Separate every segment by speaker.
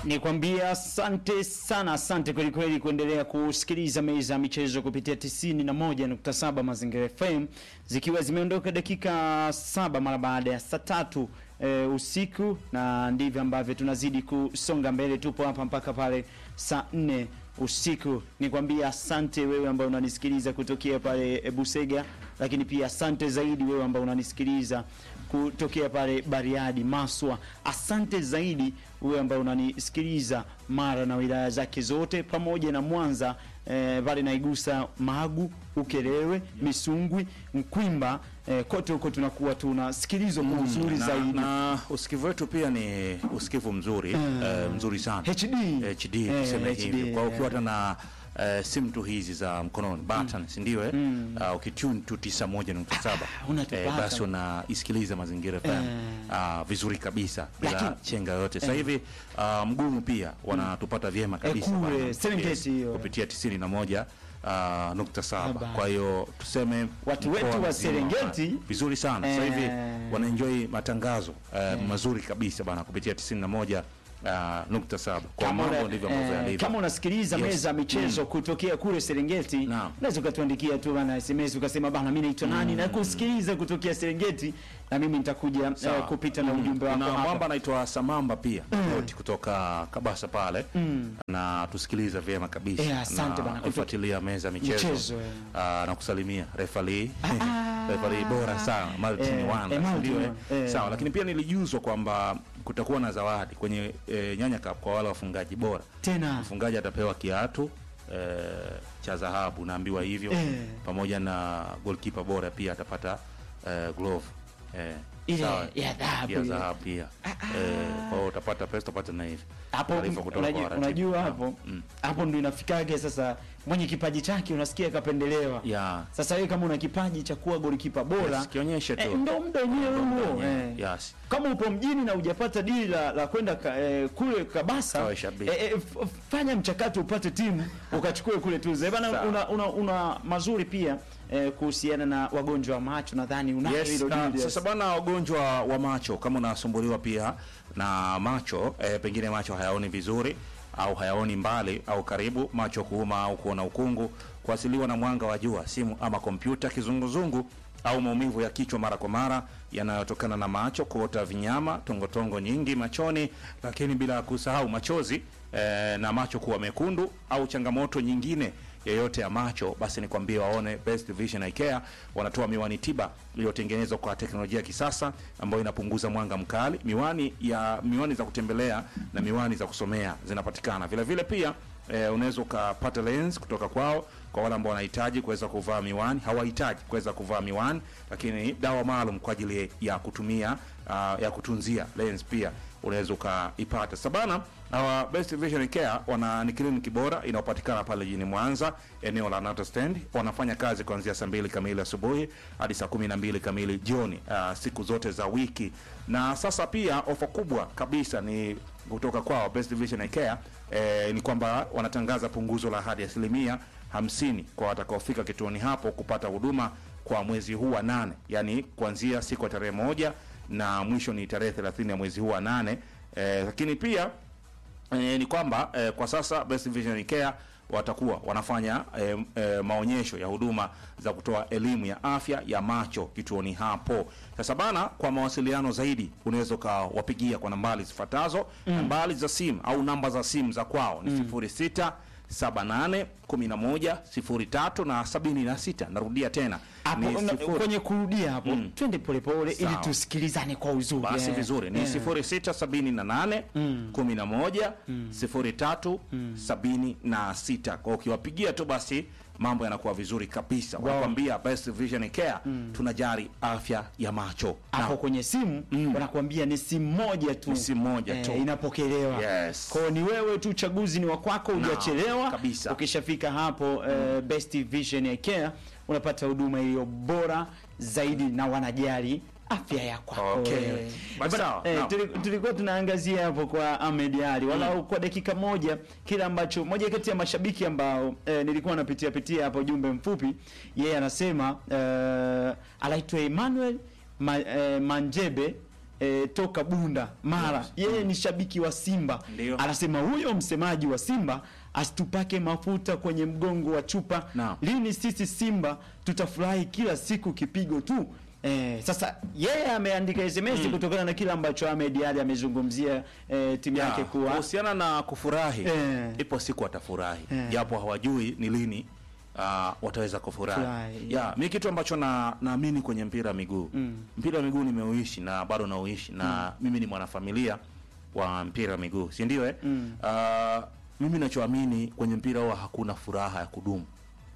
Speaker 1: Nikwambia asante sana, asante kweli kweli kuendelea kusikiliza meza ya michezo kupitia 91.7 Mazingira FM, zikiwa zimeondoka dakika saba mara baada ya saa tatu e, usiku, na ndivyo ambavyo tunazidi kusonga mbele. Tupo hapa mpaka pale saa nne usiku. Nikwambia asante wewe ambao unanisikiliza kutokea pale e, Busega, lakini pia asante zaidi wewe ambao unanisikiliza kutokea pale Bariadi, Maswa. Asante zaidi wewe ambao unanisikiliza Mara na wilaya zake zote pamoja na Mwanza eh, pale naigusa Magu, Ukerewe, Misungwi, Mkwimba eh, kote huko tunakuwa tunasikilizwa kwa uzuri
Speaker 2: na,
Speaker 1: zaidi.
Speaker 2: na usikivu wetu pia ni usikivu mzuri eh, mzuri sana
Speaker 1: HD.
Speaker 2: HD
Speaker 1: Eh,
Speaker 2: tuseme
Speaker 1: HD,
Speaker 2: hivyo. Kwa hiyo
Speaker 1: eh.
Speaker 2: ukiwa hata na eh, simu tu hizi za mkononi button, si ndio? eh? Ah, ukitune tu 91.7
Speaker 1: unatupata.
Speaker 2: eh, basi unaisikiliza Mazingira FM ah, vizuri kabisa bila
Speaker 1: Lakini-
Speaker 2: chenga yote. Sasa hivi ah, mgumu pia wanatupata vyema kabisa
Speaker 1: kule,
Speaker 2: bana.
Speaker 1: Serengeti hiyo.
Speaker 2: kupitia 91 ah, nukta saba.
Speaker 1: Saba.
Speaker 2: Kwa hiyo tuseme
Speaker 1: Watu
Speaker 2: mkoa
Speaker 1: wetu wa
Speaker 2: mzima
Speaker 1: Serengeti,
Speaker 2: vizuri sana sasa hivi
Speaker 1: eh,
Speaker 2: wanaenjoy matangazo eh, mazuri kabisa bana kupitia 91 uh, nukta saba kwa
Speaker 1: Kama
Speaker 2: mambo
Speaker 1: una-
Speaker 2: ndivyo ambavyo
Speaker 1: eh,
Speaker 2: yalivyo.
Speaker 1: kama unasikiliza
Speaker 2: Yes.
Speaker 1: meza ya michezo kutokea kule Serengeti,
Speaker 2: Naam.
Speaker 1: unaweza ukatuandikia tu bana SMS ukasema bana, mimi naitwa nani na kusikiliza kutokea Serengeti, na mimi nitakuja
Speaker 2: Sawa.
Speaker 1: eh, kupita na ujumbe wako
Speaker 2: Kuna
Speaker 1: hapa.
Speaker 2: mwamba anaitwa Samamba pia Roti kutoka Kabasa pale na tusikiliza vyema kabisa
Speaker 1: Eh, asante
Speaker 2: na
Speaker 1: bana, kutoka-
Speaker 2: kufuatilia meza ya michezo,
Speaker 1: Michezo, eh.
Speaker 2: Ah, na kusalimia refali refali bora sana Martin
Speaker 1: Eh,
Speaker 2: Wanda
Speaker 1: eh, Martin
Speaker 2: ndio eh?
Speaker 1: Wanda, eh.
Speaker 2: sawa lakini pia nilijuzwa kwamba kutakuwa na zawadi kwenye eh, Nyanya Cup kwa wale wafungaji bora
Speaker 1: Tena
Speaker 2: mfungaji atapewa kiatu eh, cha dhahabu naambiwa hivyo
Speaker 1: Eh.
Speaker 2: pamoja na goalkeeper bora pia atapata eh, glove eh,
Speaker 1: Ile
Speaker 2: sawa.
Speaker 1: ya dhahabu
Speaker 2: ya
Speaker 1: ile.
Speaker 2: dhahabu pia eh, kwa hiyo utapata pesa utapata na hivi
Speaker 1: hapo
Speaker 2: Taarifa kutoka
Speaker 1: unajua,
Speaker 2: kwa waratibu.
Speaker 1: unajua
Speaker 2: Naam.
Speaker 1: hapo
Speaker 2: Mm.
Speaker 1: hapo ndo inafikage sasa, mwenye kipaji chake unasikia kapendelewa.
Speaker 2: ya
Speaker 1: Sasa wewe kama una kipaji cha kuwa golikipa bora
Speaker 2: Yes, kionyeshe tu.
Speaker 1: eh, ndo muda wenyewe huo eh.
Speaker 2: yes
Speaker 1: Kama upo mjini na hujapata dili la, la kwenda ka, eh, kule Kabasa
Speaker 2: Kawe shabiki.
Speaker 1: eh, eh, f- fanya mchakato upate timu ukachukue kule tuzo. Eh, bana
Speaker 2: Sawa.
Speaker 1: una, una, una mazuri pia eh, kuhusiana na wagonjwa wa macho nadhani unayo
Speaker 2: Yes,
Speaker 1: hilo
Speaker 2: na
Speaker 1: dili.
Speaker 2: sasa bwana, wagonjwa wa macho kama unasumbuliwa pia na macho eh, pengine macho hayaoni vizuri au hayaoni mbali au karibu, macho kuuma au kuona ukungu, kuasiliwa na mwanga wa jua, simu ama kompyuta, kizunguzungu au maumivu ya kichwa mara kwa mara yanayotokana na macho, kuota vinyama, tongotongo nyingi machoni, lakini bila kusahau machozi eh, na macho kuwa mekundu au changamoto nyingine yoyote ya macho, basi nikwambie waone Best Vision Eye Care. Wanatoa miwani tiba iliyotengenezwa kwa teknolojia ya kisasa ambayo inapunguza mwanga mkali. Miwani ya miwani za kutembelea na miwani za kusomea zinapatikana vile vile pia eh, unaweza ukapata lens kutoka kwao kwa wale ambao wanahitaji kuweza kuvaa miwani, hawahitaji kuweza kuvaa miwani, lakini dawa maalum kwa ajili ya kutumia uh, ya kutunzia lens pia unaweza ukaipata. Sabana hawa Best Vision Care wana ni kliniki bora inayopatikana pale jijini Mwanza, eneo la Nata Stand. Wanafanya kazi kuanzia saa mbili kamili asubuhi hadi saa kumi na mbili kamili jioni, uh, siku zote za wiki. Na sasa pia ofa kubwa kabisa ni kutoka kwao Best Vision Care eh, ni kwamba wanatangaza punguzo la hadi asilimia hamsini kwa watakaofika kituoni hapo kupata huduma kwa mwezi huu wa nane, yani kuanzia siku ya tarehe moja na mwisho ni tarehe 30 ya mwezi huu wa nane. Eh, lakini pia eh, ni kwamba eh, kwa sasa Best Vision Care watakuwa wanafanya eh, eh, maonyesho ya huduma za kutoa elimu ya afya ya macho kituoni hapo. Sasa bana, kwa mawasiliano zaidi unaweza ukawapigia kwa nambari zifuatazo. Nambari za simu au namba za simu za kwao ni 06 78 11 03 na 76. Narudia tena
Speaker 1: hapo
Speaker 2: ni
Speaker 1: una-
Speaker 2: sifuri-
Speaker 1: kwenye kurudia hapo twende polepole ili
Speaker 2: Sawa.
Speaker 1: tusikilizane kwa uzuri.
Speaker 2: basi
Speaker 1: eh.
Speaker 2: vizuri ni
Speaker 1: Eh.
Speaker 2: 0678 11 03 76. Kwa ukiwapigia tu basi mambo yanakuwa vizuri kabisa. Wanakuambia Best Vision Care tunajali afya ya macho.
Speaker 1: hapo
Speaker 2: Na-
Speaker 1: kwenye simu wanakuambia ni simu moja tu,
Speaker 2: Ni simu moja tu.
Speaker 1: inapokelewa.
Speaker 2: Yes.
Speaker 1: Kwao ni wewe tu, uchaguzi ni wa kwako, hujachelewa
Speaker 2: kabisa.
Speaker 1: Ukishafika hapo eh, Best Vision Eye Care unapata huduma iliyo bora zaidi na wanajali afya ya kwako.
Speaker 2: Okay.
Speaker 1: wewe.
Speaker 2: Basi
Speaker 1: Bana,
Speaker 2: sawa,
Speaker 1: eh,
Speaker 2: naam.
Speaker 1: tuli- tulikuwa tunaangazia hapo kwa Ahmed Ali walau kwa dakika moja kile ambacho moja kati ya mashabiki ambao eh, nilikuwa napitia pitia hapo ujumbe mfupi, yeye anasema eh, anaitwa Emmanuel Ma, eh, Manjebe E, toka Bunda Mara
Speaker 2: Yes.
Speaker 1: yeye ni shabiki wa Simba
Speaker 2: Ndio.
Speaker 1: anasema huyo msemaji wa Simba asitupake mafuta kwenye mgongo wa chupa
Speaker 2: Naam.
Speaker 1: lini sisi Simba tutafurahi kila siku kipigo tu Eh, sasa yeye ameandika SMS kutokana na kile ambacho Ahmed Ally amezungumzia eh, timu
Speaker 2: Ya,
Speaker 1: yake kuwa
Speaker 2: kuhusiana na kufurahi
Speaker 1: Eh.
Speaker 2: ipo siku watafurahi
Speaker 1: Eh.
Speaker 2: japo hawajui ni lini uh, wataweza kufurahi
Speaker 1: Furahi,
Speaker 2: ya mi kitu ambacho na naamini kwenye mpira wa miguu
Speaker 1: Mm.
Speaker 2: mpira wa miguu nimeuishi na bado nauishi na mimi ni mwanafamilia wa mpira wa miguu si ndio eh?
Speaker 1: Mm.
Speaker 2: uh, mimi nachoamini kwenye mpira huwa hakuna furaha ya kudumu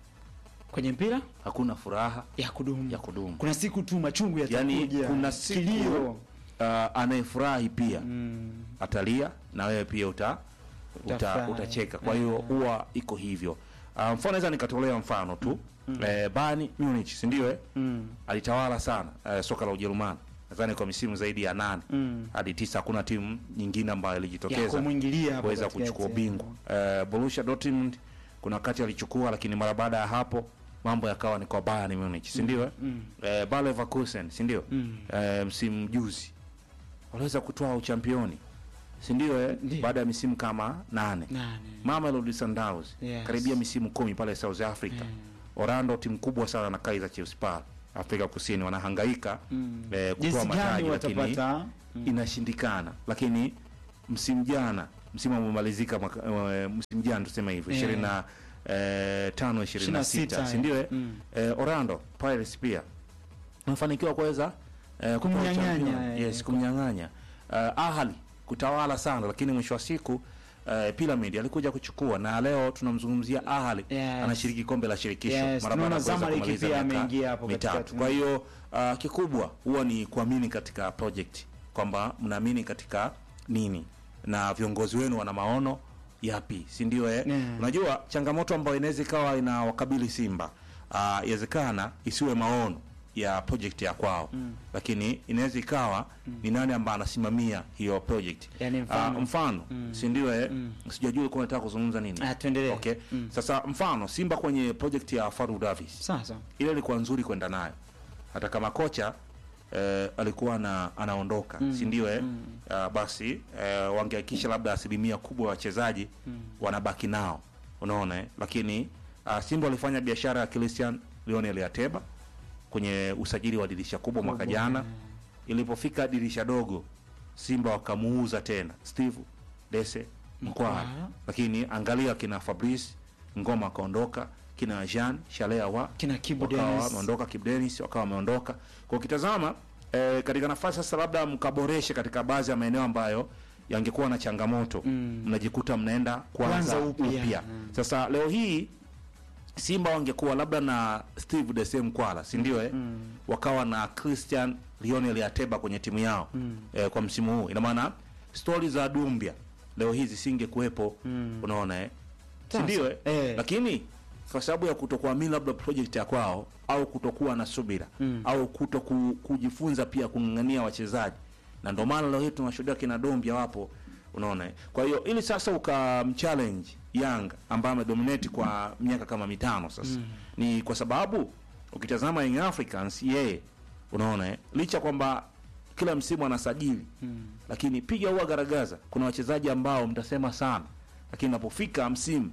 Speaker 1: kwenye mpira
Speaker 2: hakuna furaha
Speaker 1: ya kudumu.
Speaker 2: ya kudumu
Speaker 1: Kuna siku tu machungu yatakuja.
Speaker 2: yani kuna siku
Speaker 1: kilio.
Speaker 2: uh, anayefurahi pia
Speaker 1: Mm.
Speaker 2: atalia na wewe pia uta, uta
Speaker 1: Utafurahi.
Speaker 2: utacheka kwa hiyo huwa iko hivyo uh, mfano naweza nikatolea mfano tu eh, Bayern Munich si ndio eh?
Speaker 1: Mm.
Speaker 2: alitawala sana eh, soka la Ujerumani nadhani kwa misimu zaidi ya nane
Speaker 1: Mm.
Speaker 2: hadi tisa hakuna timu nyingine ambayo
Speaker 1: Ya
Speaker 2: ilijitokeza
Speaker 1: kumwingilia hapo
Speaker 2: kuweza
Speaker 1: katikati.
Speaker 2: kuchukua ubingwa eh, Borussia Dortmund kuna wakati alichukua lakini mara baada ya hapo mambo yakawa ni kwa Bayern Munich si ndio eh?
Speaker 1: Mm.
Speaker 2: eh, Bayer Leverkusen si ndio
Speaker 1: Mm.
Speaker 2: eh, msimu juzi waliweza kutoa uchampioni si ndio eh?
Speaker 1: Ndio.
Speaker 2: baada ya misimu kama nane
Speaker 1: Nane.
Speaker 2: Mamelodi Sundowns
Speaker 1: Yes.
Speaker 2: karibia misimu kumi pale South Africa Orlando timu kubwa sana na Kaizer Chiefs pale Afrika Kusini wanahangaika
Speaker 1: Mm.
Speaker 2: eh, kutoa
Speaker 1: Jinsi gani
Speaker 2: mataji lakini
Speaker 1: watapata
Speaker 2: inashindikana lakini msimu jana msimu umemalizika mwaka- eh, msimu jana tuseme hivyo
Speaker 1: Yeah.
Speaker 2: ishirini na eh, tano ishirini na sita
Speaker 1: 26,
Speaker 2: si ndio eh?
Speaker 1: mm.
Speaker 2: eh, Orlando Pirates pia wamefanikiwa kuweza eh, kutoa
Speaker 1: Kumnyang'anya,
Speaker 2: champion.
Speaker 1: eh,
Speaker 2: yes
Speaker 1: kum-
Speaker 2: kumnyang'anya eh, Ahali kutawala sana lakini mwisho wa siku eh, Pyramid alikuja kuchukua na leo tunamzungumzia Ahali
Speaker 1: Yes.
Speaker 2: anashiriki kombe la shirikisho
Speaker 1: Yes,
Speaker 2: mara baada ya
Speaker 1: tunaona
Speaker 2: kuweza
Speaker 1: Zamalek
Speaker 2: kumaliza
Speaker 1: pia
Speaker 2: miaka
Speaker 1: ameingia hapo
Speaker 2: mitatu
Speaker 1: katikati.
Speaker 2: kwa hiyo uh, kikubwa huwa ni kuamini katika project kwamba mnaamini katika nini na viongozi wenu wana maono yapi si ndio eh?
Speaker 1: Yeah.
Speaker 2: unajua changamoto ambayo inaweza ikawa inawakabili simba ah, inawezekana isiwe maono ya project ya kwao mm. lakini inaweza ikawa ni nani ambaye anasimamia hiyo project
Speaker 1: Yani mfano.
Speaker 2: Ah, mfano si ndio eh? sijajua ulikuwa unataka kuzungumza nini
Speaker 1: Ah, tuendelee.
Speaker 2: okay sasa mfano simba kwenye project ya Faru Davis
Speaker 1: Sasa.
Speaker 2: ile ilikuwa nzuri kwenda nayo hata kama kocha eh, alikuwa na, anaondoka si ndio eh? Ah, basi eh, wangehakikisha labda asilimia kubwa ya wachezaji wanabaki nao unaona eh? lakini uh, Simba walifanya biashara ya Christian Lionel Ateba kwenye usajili wa dirisha kubwa mwaka
Speaker 1: Kubwa,
Speaker 2: jana
Speaker 1: eh.
Speaker 2: ilipofika dirisha dogo Simba wakamuuza tena Steve Dese Mkwala,
Speaker 1: Mkwala.
Speaker 2: lakini angalia kina Fabrice Ngoma akaondoka, kina Jean Shalea wa
Speaker 1: Kina Kibu
Speaker 2: wakawa
Speaker 1: Dennis.
Speaker 2: wameondoka, Kibu Dennis wakawa wameondoka. Kwa ukitazama eh, katika nafasi sasa, labda mkaboreshe katika baadhi ya maeneo ambayo yangekuwa na changamoto
Speaker 1: Mm.
Speaker 2: mnajikuta mnaenda kwanza
Speaker 1: Kwanza upya.
Speaker 2: upya.
Speaker 1: Mm.
Speaker 2: Sasa leo hii Simba wangekuwa labda na Steve Dese Mkwala, si ndio eh? Wakawa na Christian Lionel Ateba kwenye timu yao eh, kwa msimu huu. Ina maana stori za Dumbia leo hii zisingekuwepo, unaona eh? Si
Speaker 1: Sasa,
Speaker 2: ndio eh?
Speaker 1: eh.
Speaker 2: Lakini kwa sababu ya kutokuamini labda project ya kwao au kutokuwa na subira au kuto ku, kujifunza pia kung'ang'ania wachezaji, na ndio maana leo hii tunashuhudia kina Dombia wapo, unaona eh? Kwa hiyo ili sasa ukamchallenge Yanga ambaye amedominate kwa miaka kama mitano sasa ni kwa sababu ukitazama Young Africans yeye unaona eh? licha kwamba kila msimu anasajili lakini piga huwa garagaza, kuna wachezaji ambao mtasema sana, lakini napofika msimu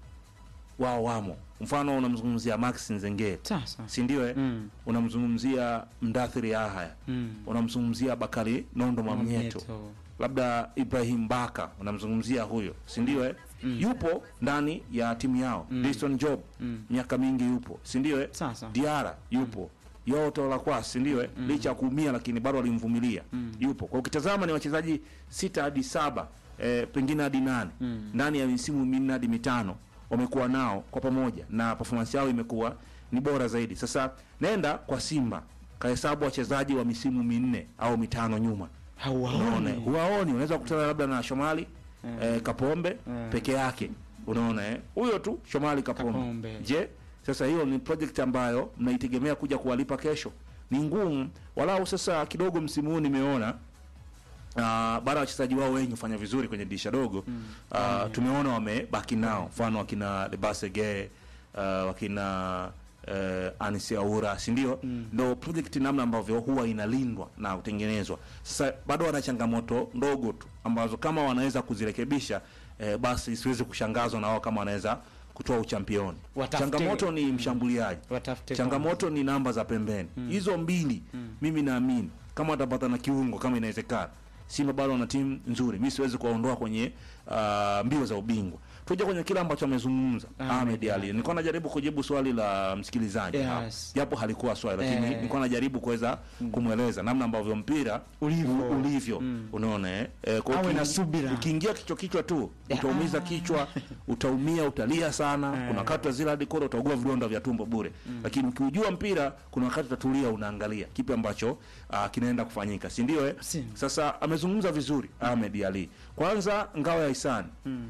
Speaker 2: wao wamo. Mfano unamzungumzia Max Nzengeli,
Speaker 1: Sasa.
Speaker 2: si ndio eh?
Speaker 1: Mm.
Speaker 2: Unamzungumzia Mdathiri Ahaya,
Speaker 1: Mm.
Speaker 2: unamzungumzia Bakari Nondo Mamnyeto,
Speaker 1: Mamnyeto.
Speaker 2: labda Ibrahim Baka, unamzungumzia huyo, si ndio eh? Yupo ndani ya timu yao mm. Diston Job miaka mingi yupo, si ndio eh?
Speaker 1: Sasa.
Speaker 2: Diara yupo yote la kwa si ndio eh? licha ya kuumia lakini bado alimvumilia yupo kwa ukitazama ni wachezaji sita hadi saba eh, pengine hadi nane ndani ya misimu minne hadi mitano wamekuwa nao kwa pamoja na performance yao imekuwa ni bora zaidi sasa nenda kwa Simba kahesabu wachezaji wa misimu minne au mitano nyuma unaona
Speaker 1: Hauwaoni.
Speaker 2: huwaoni unaweza kukutana labda na Shomali eh, Kapombe
Speaker 1: Mm.
Speaker 2: peke yake unaona eh huyo tu Shomali Kapombe,
Speaker 1: Kapombe.
Speaker 2: je sasa hiyo ni project ambayo mnaitegemea kuja kuwalipa kesho ni ngumu walau sasa kidogo msimu huu nimeona Uh, baada ya wachezaji wao wengi kufanya vizuri kwenye dirisha dogo uh, tumeona wamebaki nao mfano wakina Lebasege uh, wakina eh, Anisi Aura si ndio? Ndo project namna ambavyo huwa inalindwa na kutengenezwa. Sasa bado wana changamoto ndogo tu ambazo kama wanaweza kuzirekebisha eh, basi siwezi kushangazwa na wao kama wanaweza kutoa uchampioni.
Speaker 1: Watafute-
Speaker 2: Changamoto ni mshambuliaji
Speaker 1: Watafute
Speaker 2: changamoto ni namba za pembeni hizo mbili mimi naamini kama watapata na kiungo kama inawezekana simba bado wana timu nzuri mi siwezi kuwaondoa kwenye uh, mbio za ubingwa tuje kwenye kile ambacho amezungumza
Speaker 1: Ahmed
Speaker 2: Ahmed
Speaker 1: Ali.
Speaker 2: Ali nilikuwa najaribu kujibu swali la msikilizaji
Speaker 1: Yes.
Speaker 2: hapa. japo halikuwa swali lakini
Speaker 1: Eh.
Speaker 2: nilikuwa najaribu kuweza kumweleza namna ambavyo mpira
Speaker 1: Ulivyo.
Speaker 2: u- ulivyo unaona eh? Eh, kwa
Speaker 1: Awe
Speaker 2: uki-
Speaker 1: na subira.
Speaker 2: ukiingia kichwa kichwa tu
Speaker 1: Ya.
Speaker 2: utaumiza kichwa utaumia utalia sana kuna wakati wa zile hadi kora utaugua vidonda vya tumbo bure lakini ukiujua mpira kuna wakati utatulia unaangalia kipi ambacho uh, kinaenda kufanyika si ndio eh?
Speaker 1: Si.
Speaker 2: sasa amezungumza vizuri Ahmed Ali kwanza ngao ya hisani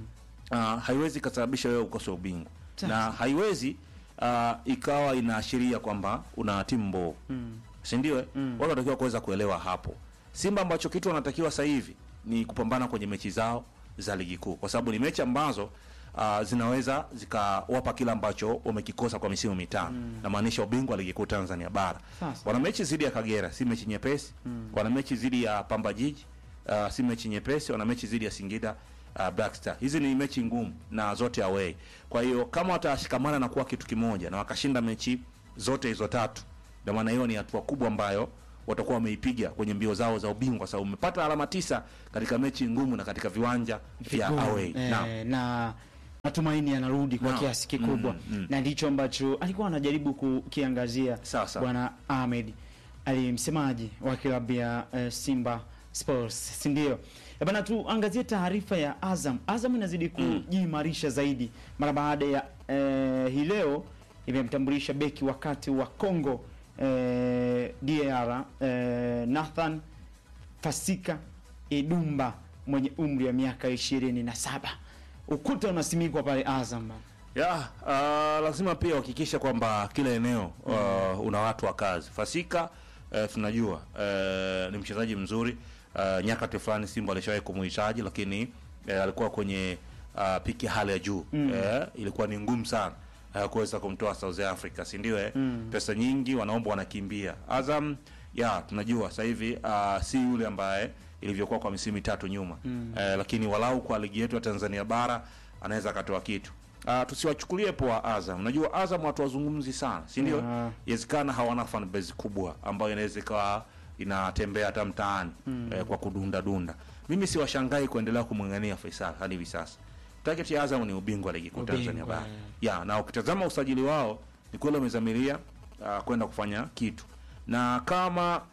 Speaker 2: uh, haiwezi ikasababisha wewe ukose ubingwa
Speaker 1: Sawa.
Speaker 2: na haiwezi uh, ikawa inaashiria kwamba una timu mbovu si ndio eh? watu wanatakiwa kuweza kuelewa hapo simba ambacho kitu wanatakiwa sasa hivi ni kupambana kwenye mechi zao za ligi kuu kwa sababu ni mechi ambazo uh, zinaweza zikawapa kile ambacho wamekikosa kwa misimu mitano namaanisha ubingwa wa ligi kuu tanzania bara
Speaker 1: Sasa.
Speaker 2: wana mechi dhidi ya kagera si mechi nyepesi wana mechi dhidi ya pamba jiji uh, si mechi nyepesi wana mechi dhidi ya singida uh, Black Star. Hizi ni mechi ngumu na zote away. Kwa hiyo kama watashikamana na kuwa kitu kimoja na wakashinda mechi zote hizo tatu, ndio maana hiyo ni hatua kubwa ambayo watakuwa wameipiga kwenye mbio zao za ubingwa, sababu umepata alama tisa katika mechi ngumu na katika viwanja vya
Speaker 1: Vigumu.
Speaker 2: away.
Speaker 1: Eh,
Speaker 2: Naam.
Speaker 1: na matumaini yanarudi kwa
Speaker 2: Naam.
Speaker 1: kiasi kikubwa
Speaker 2: Mm, mm.
Speaker 1: na ndicho ambacho alikuwa anajaribu kukiangazia
Speaker 2: Sawa, sawa.
Speaker 1: bwana Ahmed Ali, msemaji wa klabu ya eh, Simba Sports, si ndio? Eh, Bana, tuangazie taarifa ya Azam. Azam inazidi kujiimarisha zaidi mara baada ya eh, hii leo imemtambulisha beki wakati wa Congo eh, DR eh, Nathan Fasika Edumba mwenye umri wa miaka ishirini na saba. Ukuta unasimikwa pale Azam bana.
Speaker 2: Ya, uh, lazima pia uhakikishe kwamba kila eneo uh, una watu wa kazi. Fasika uh, tunajua uh, ni mchezaji mzuri uh, nyakati fulani Simba alishawahi kumuhitaji, lakini uh, alikuwa kwenye uh, piki ya hali ya juu mm. uh, ilikuwa ni ngumu sana uh, kuweza kumtoa South Africa, si ndio? eh? Pesa nyingi wanaomba, wanakimbia. Azam ya tunajua sasa hivi uh, si yule ambaye ilivyokuwa kwa misimu mitatu nyuma mm. uh, lakini walau kwa ligi yetu ya Tanzania bara anaweza akatoa kitu. Uh, tusiwachukulie poa Azam. Unajua Azam watu wazungumzi sana, si ndio?
Speaker 1: Ah.
Speaker 2: Inawezekana hawana fan base kubwa ambayo inaweza ikawa inatembea hata mtaani eh, kwa kudunda dunda. Mimi siwashangai kuendelea kumng'ang'ania Faisal hadi hivi sasa. Target ya Azam ni ubingwa wa ligi kuu
Speaker 1: Ubingwa,
Speaker 2: Tanzania bara.
Speaker 1: eh.
Speaker 2: Ya, na ukitazama usajili wao ni kweli wamezamiria uh, kwenda kufanya kitu. Na kama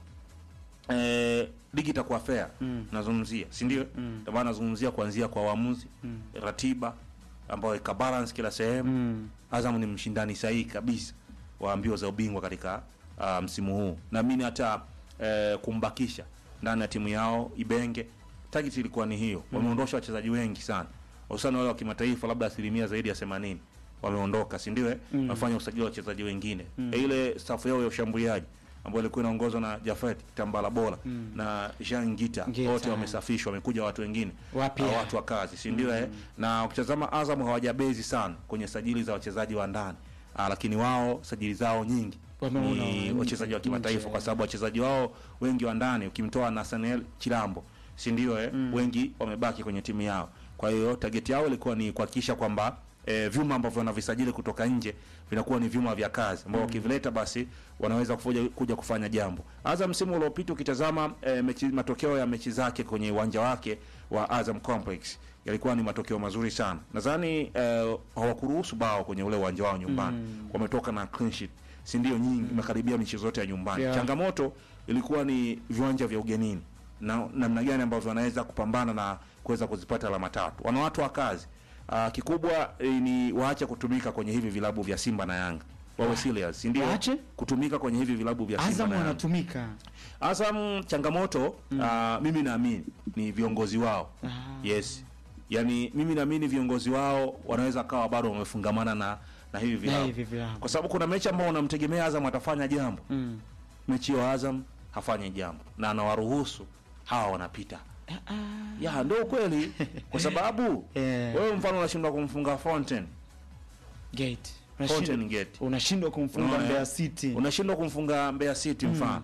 Speaker 2: eh, ligi itakuwa fair nazungumzia si ndio ndio maana nazungumzia kuanzia kwa waamuzi ratiba ambayo ika balance kila sehemu
Speaker 1: Mm.
Speaker 2: Azam ni mshindani sahihi kabisa wa mbio za ubingwa katika uh, msimu huu naamini hata eh, kumbakisha ndani ya timu yao Ibenge target ilikuwa ni hiyo wameondosha wachezaji wengi sana hususani wale wa kimataifa labda asilimia zaidi ya 80 wameondoka si ndio eh? wamefanya usajili wa wachezaji wengine Eh, ile safu yao ya ushambuliaji ambayo ilikuwa inaongozwa na Jafet Tambala Bora na Jean Ngita
Speaker 1: Ngita.
Speaker 2: wote wamesafishwa wamekuja watu wengine
Speaker 1: Wapya.
Speaker 2: uh, watu wa kazi si ndio eh? na ukitazama Azam hawajabezi sana kwenye sajili za wachezaji wa ndani uh, lakini wao sajili zao nyingi
Speaker 1: Wameona
Speaker 2: ni
Speaker 1: wa-
Speaker 2: wachezaji wa kimataifa
Speaker 1: nje.
Speaker 2: kwa sababu wachezaji wao wengi wa ndani ukimtoa Nathaniel Chilambo si ndio eh? wengi wamebaki kwenye timu yao kwa hiyo target yao ilikuwa ni kuhakikisha kwamba eh, vyuma ambavyo wanavisajili kutoka nje vinakuwa ni vyuma vya kazi ambao wakivileta basi wanaweza kufuja, kuja kufanya jambo. Azam msimu uliopita ukitazama eh, mechi, matokeo ya mechi zake kwenye uwanja wake wa Azam Complex yalikuwa ni matokeo mazuri sana. Nadhani eh, hawakuruhusu bao kwenye ule uwanja wao nyumbani. Wametoka na clean sheet, si ndio nyingi, imekaribia michezo yote ya nyumbani.
Speaker 1: Yeah.
Speaker 2: Changamoto ilikuwa ni viwanja vya ugenini na namna gani ambavyo wanaweza kupambana na kuweza kuzipata alama tatu. Wana watu wa kazi. Uh, kikubwa eh, ni waache kutumika kwenye hivi vilabu vya Simba na Yanga. Wawe serious, si ndio?
Speaker 1: Waache?
Speaker 2: Kutumika kwenye hivi vilabu vya Simba
Speaker 1: Azam
Speaker 2: na Yanga.
Speaker 1: wanatumika.
Speaker 2: Azam changamoto ah, mimi naamini ni viongozi wao. Yes. Yaani mimi naamini viongozi wao wanaweza kawa bado wamefungamana na na hivi
Speaker 1: Na
Speaker 2: vilabu.
Speaker 1: hivi vilabu.
Speaker 2: Kwa sababu kuna mechi ambao unamtegemea Azam atafanya jambo.
Speaker 1: Mm.
Speaker 2: Mechi ya Azam hafanyi jambo na anawaruhusu hawa wanapita. Ya ndio kweli kwa sababu
Speaker 1: Eh.
Speaker 2: wewe mfano unashindwa kumfunga Fountain
Speaker 1: Gate.
Speaker 2: Fountain Gate.
Speaker 1: unashindwa kumfunga
Speaker 2: Unaona,
Speaker 1: Mbeya
Speaker 2: eh?
Speaker 1: City
Speaker 2: unashindwa kumfunga Mbeya City mfano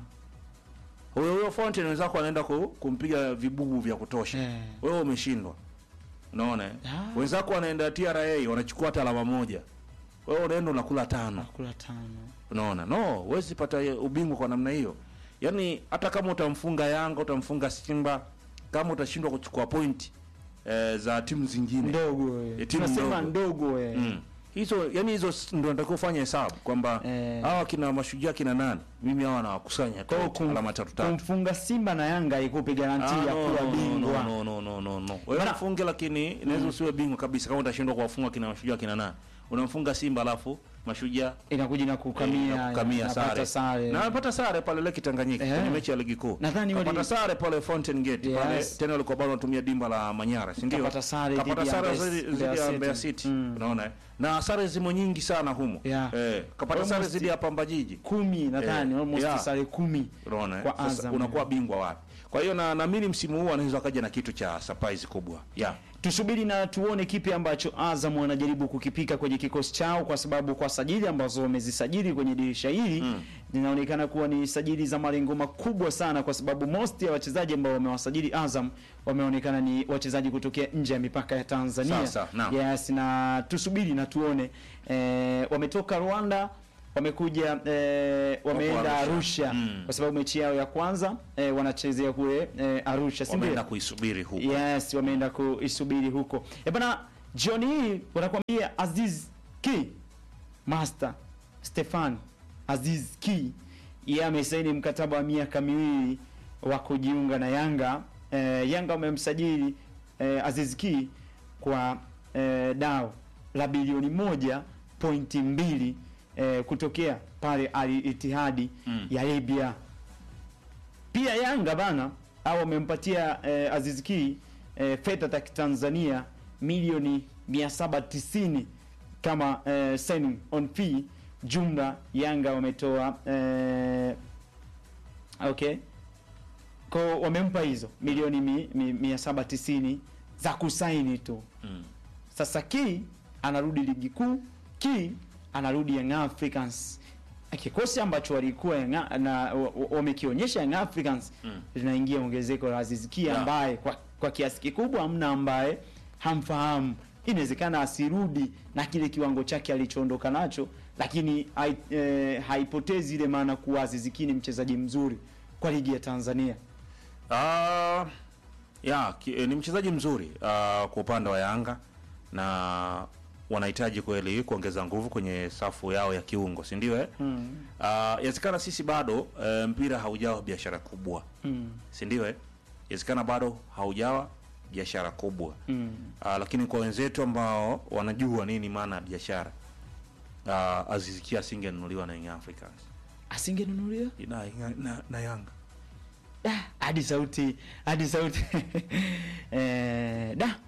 Speaker 2: huyo huyo Fountain wenzako anaenda ku, kumpiga vibubu vya kutosha
Speaker 1: Eh.
Speaker 2: wewe umeshindwa unaona eh?
Speaker 1: Ah.
Speaker 2: wenzako wanaenda TRA wanachukua hata alama moja wewe unaenda unakula tano
Speaker 1: kula tano
Speaker 2: unaona no huwezi pata ubingwa kwa namna hiyo yaani hata kama utamfunga Yanga utamfunga Simba kama utashindwa kuchukua pointi eh, za timu zingine
Speaker 1: ndogo eh.
Speaker 2: Eh, timu
Speaker 1: tunasema
Speaker 2: ndogo.
Speaker 1: ndogo eh.
Speaker 2: mm. hizo yani hizo s- ndio natakiwa ufanye hesabu kwamba
Speaker 1: Eh.
Speaker 2: hawa kina mashujaa kina nani mimi hawa nawakusanya
Speaker 1: Kwa hiyo
Speaker 2: tu
Speaker 1: kum-
Speaker 2: alama tatu tatu
Speaker 1: kumfunga Simba na Yanga ikupe garanti
Speaker 2: Ah,
Speaker 1: ya
Speaker 2: no,
Speaker 1: kuwa
Speaker 2: no,
Speaker 1: bingwa
Speaker 2: no, no, no, no, no. Wewe
Speaker 1: Bana-
Speaker 2: mfunge lakini inaweza usiwe bingwa kabisa kama utashindwa kuwafunga kina mashujaa kina nani unamfunga Simba alafu mashujaa
Speaker 1: inakuja na kukamia
Speaker 2: na kukamia
Speaker 1: napata
Speaker 2: sare.
Speaker 1: sare
Speaker 2: Na amepata sare pale Lake Tanganyika
Speaker 1: Eh.
Speaker 2: kwenye mechi ya ligi kuu.
Speaker 1: Nadhani wali-
Speaker 2: Kapata sare pale Fountain Gate
Speaker 1: Yes.
Speaker 2: pale tena walikuwa bado wanatumia dimba la Manyara, si ndio?
Speaker 1: Kapata sare
Speaker 2: Kapata
Speaker 1: dhidi ya
Speaker 2: sare
Speaker 1: Mbeya-
Speaker 2: zidi
Speaker 1: Mbeya
Speaker 2: zidi ya
Speaker 1: City.
Speaker 2: Mbeya City.
Speaker 1: Mm.
Speaker 2: Unaona? eh? Na sare zimo nyingi sana humo.
Speaker 1: Yeah.
Speaker 2: Eh, kapata sare
Speaker 1: Almost-
Speaker 2: zidi ya Pamba Jiji.
Speaker 1: kumi nadhani
Speaker 2: Eh,
Speaker 1: almost
Speaker 2: yeah.
Speaker 1: sare kumi
Speaker 2: Unaona? eh?
Speaker 1: Kwa
Speaker 2: Sasa
Speaker 1: Azam.
Speaker 2: unakuwa bingwa wapi? Kwa hiyo na naamini msimu huu anaweza kaja na kitu cha surprise kubwa. Yeah.
Speaker 1: tusubiri na tuone kipi ambacho Azam wanajaribu kukipika kwenye kikosi chao, kwa sababu kwa sajili ambazo wamezisajili kwenye dirisha hili zinaonekana kuwa ni sajili za malengo makubwa sana, kwa sababu most ya wachezaji ambao wamewasajili Azam wameonekana ni wachezaji kutokea nje ya mipaka ya Tanzania.
Speaker 2: Sasa, naam.
Speaker 1: yes, na tusubiri na tuone eh, wametoka Rwanda wamekuja eh, wameenda
Speaker 2: Arusha.
Speaker 1: Arusha,
Speaker 2: Mm.
Speaker 1: kwa sababu mechi yao ya kwanza eh, wanachezea kule eh, Arusha, si ndio?
Speaker 2: Wameenda kuisubiri huko.
Speaker 1: Yes, wameenda kuisubiri huko. E bana, jioni hii wanakuambia Aziz Ki Master Stefan Aziz Ki yeye amesaini mkataba wa miaka miwili wa kujiunga na Yanga. E, Yanga wamemsajili e, Aziz Ki kwa e, dao la bilioni moja pointi mbili e, kutokea pale Al Ittihadi
Speaker 2: Mm.
Speaker 1: ya Libya. Pia Yanga bana au wamempatia eh, Aziz Ki eh, fedha za Tanzania milioni 790 kama eh, signing on fee. Jumla Yanga wametoa eh, okay kwa wamempa hizo milioni mi, mi, 790 za kusaini tu.
Speaker 2: Mm.
Speaker 1: Sasa Ki anarudi ligi kuu, Ki anarudi Young Africans. Kikosi ambacho walikuwa Young- na wa- wa- wamekionyesha Young Africans
Speaker 2: Mm.
Speaker 1: linaingia ongezeko la Aziz Ki
Speaker 2: Yeah.
Speaker 1: ambaye kwa, kwa kiasi kikubwa hamna ambaye hamfahamu. Inawezekana asirudi na kile kiwango chake alichoondoka nacho, lakini hai, eh, haipotezi ile maana kuwa Aziz Ki ni mchezaji mzuri kwa ligi ya Tanzania.
Speaker 2: Ah, ya ki, eh, ni mchezaji mzuri ah, kwa upande wa Yanga na wanahitaji kweli kuongeza nguvu kwenye safu yao ya kiungo, si ndio eh?
Speaker 1: Mm.
Speaker 2: Ah, Inawezekana sisi bado eh, mpira haujawa biashara kubwa,
Speaker 1: Mm.
Speaker 2: si ndio eh? Inawezekana bado haujawa biashara kubwa
Speaker 1: Mm.
Speaker 2: Ah, lakini kwa wenzetu ambao wanajua nini maana ya biashara ah, Aziz Ki asingenunuliwa na Young Africans
Speaker 1: Asingenunuliwa?
Speaker 2: na, na, na Yanga
Speaker 1: Ah, hadi sauti hadi sauti eh, da